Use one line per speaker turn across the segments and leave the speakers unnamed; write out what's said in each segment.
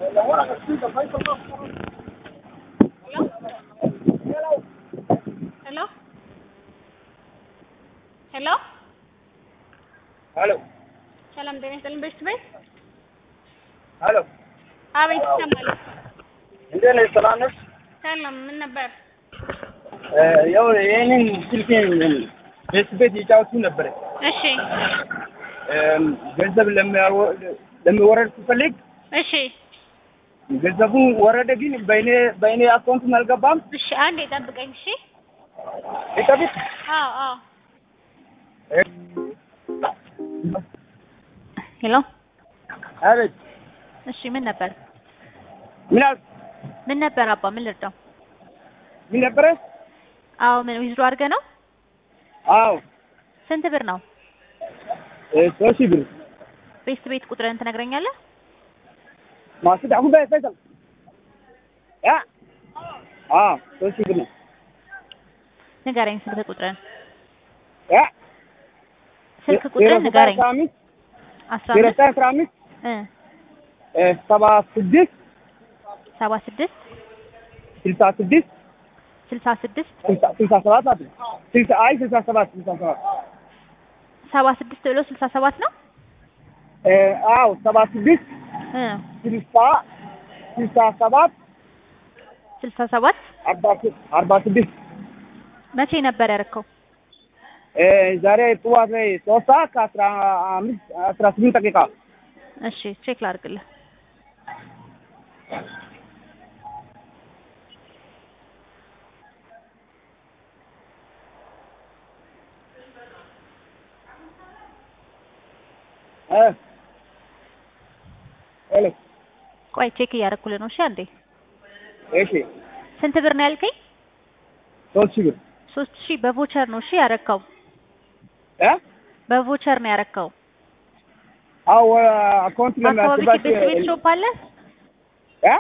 ሄሎ ሄሎ
ሄሎ
ሰላም ጤና ይስጥልኝ። ቤት ቤት
ሄሎ
አቤት ይሰማል።
እንዴት ነሽ? ሰላም ነሽ?
ሰላም ምን ነበር?
ያው ይህንን ስልኬን ቤት ቤት እየጫወቱ ነበረ።
እሺ
ገንዘብ ለሚያወ- ለሚወረድ ስፈልግ
እሺ
ገንዘቡ ወረደ፣ ግን በእኔ በእኔ አካውንት አልገባም።
እሺ አንዴ ጠብቀኝ። እሺ
ይጠብቅ
አዎ አዎ ሄሎ
አቤት
እሺ ምን ነበር?
ምን አልክ?
ምን ነበር አባ ምን ልርዳው?
ምን ነበረ?
አዎ ምን ዊዝድሮ አድርገህ ነው?
አዎ
ስንት ብር ነው?
ሶስት ሺህ ብር
ቤት ቤት ቁጥርን ትነግረኛለህ?
ማስድ አሁን በይ ፈይሰል ያ አዎ ሶስት ሺህ ብር ነው
ንገረኝ ስልክ ቁጥርን
ያ
ስልክ ቁጥርን ንገረኝ።
አስራ አምስት
አስራ
ዜሮ
አምስት
ዘጠኝ አስራ አምስት
እ
ሰባ ስድስት
ሰባ ስድስት
ስልሳ ስድስት
ስልሳ ስድስት
ስልሳ ስልሳ ሰባት አለ ስልሳ አይ ስልሳ ሰባት ስልሳ ሰባት
ሰባ ስድስት ብሎ ስልሳ ሰባት ነው?
እ አዎ ሰባ ስድስት
እ
ስልሳ ስልሳ ሰባት
ስልሳ ሰባት
አርባ ስ- አርባ ስድስት
መቼ ነበር ያደረከው?
እ ዛሬ ጠዋት ላይ ሶስት ሰዓት ከአስራ አምስት አስራ ስምንት ደቂቃ
እሺ ቼክ ላድርግልህ።
እ ሄሎ
ቆይ ቼክ እያደረኩልህ ነው። እሺ አንዴ
እሺ
ስንት ብር ነው ያልከኝ?
ሶስት ሺህ ብር
ሶስት ሺህ በቮቸር ነው እሺ ያረካው?
እ
በቮቸር ነው ያረካው።
አዎ አካውንት
በአካባቢ
ለማስገባት
ቤት ቤት ሾፕ አለ?
እ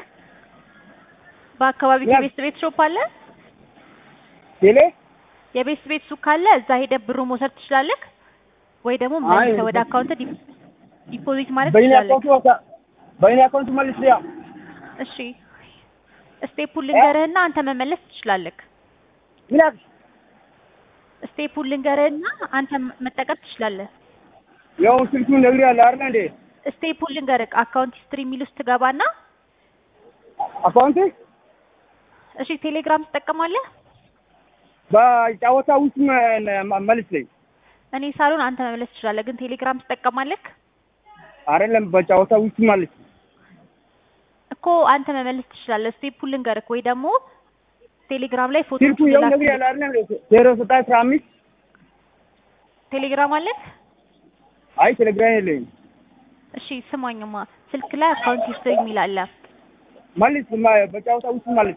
በአካባቢ
ያ-
ቤት ቤት ሾፕ አለ?
ቴሌ
የቤት ቤት ሱቅ ካለ እዛ ሄደህ ብሩ መውሰድ ትችላለህ፣ ወይ ደግሞ
አይ፣
መልሰህ ወደ አካውንት ዲፖዚት ማለት
በእኔ
ትችላለህ።
አካውንት ወጣ በእኔ አካውንት መልስ ያ
እሺ ስቴፑን ልንገርህና አንተ መመለስ ትችላለህ።
ምን አልክ?
ስቴፑን ልንገርህና አንተ መጠቀም ትችላለህ።
ያው ስልኩን ነግሬሃለሁ አይደል እንዴ?
ስቴፑን ልንገርህ። አካውንት ሂስትሪ የሚል ውስጥ ትገባና
አካውንት
እሺ ቴሌግራም ትጠቀማለህ?
በጨዋታ ውስጥ መ- መ- መልስ ላይ
እኔ ሳሎን አንተ መመለስ ትችላለህ፣ ግን ቴሌግራም ትጠቀማለህ
አይደለም በጨዋታ ውስጥ መልስ
እኮ አንተ መመለስ ትችላለህ። ስቴፑን ልንገርህ ወይ ደግሞ ቴሌግራም ላይ ፎቶ
ስልኩ ያው ነግሬሃለሁ አይደል እንዴ? ዜሮ ዘጠኝ አስራ አምስት
ቴሌግራም አለህ?
አይ ቴሌግራም የለኝም።
እሺ ስማኝማ፣ ስልክ ላይ አካውንት ሂስትሪ የሚል አለ
መልስ ማ- በጨዋታ ውስጥ መልስ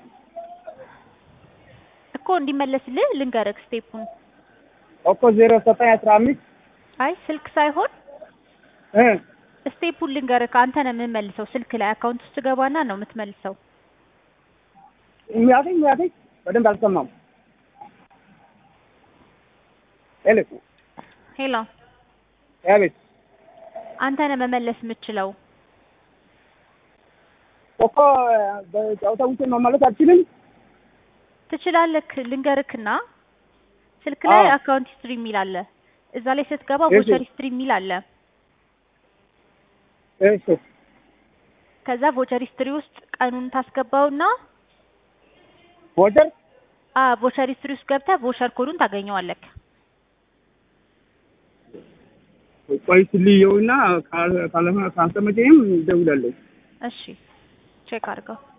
እኮ እንዲመለስልህ ልንገርህ ስቴፑን።
እኮ ዜሮ ዘጠኝ አስራ አምስት
አይ ስልክ ሳይሆን
እ
ስቴፑን ልንገርህ። አንተ ነው የምመልሰው። ስልክ ላይ አካውንት ውስጥ ገባና ነው የምትመልሰው።
የሚያገኝ የሚያገኝ በደንብ አልሰማም። ሄሎ
ሄሎ
አቤት
አንተ ነው መመለስ የምችለው።
እኮ በጨዋታ ውስጥ መመለስ አልችልም።
ትችላለህ። ልንገርክና ስልክ ላይ
አዎ።
አካውንት ሂስትሪ የሚል አለ። እዛ ላይ ስትገባ
እሺ።
ቮቸር ሂስትሪ የሚል አለ።
እሺ
ከዛ ቮቸር ሂስትሪ ውስጥ ቀኑን ታስገባውና
ቮቸር
አ ቮቸር ሂስትሪ ውስጥ ገብተህ ቮቸር ኮዱን ታገኘዋለህ።
ቆይ ስልየውና ካለ ካልተመቸኝም እደውላለሁ።
እሺ ቼክ አድርገው።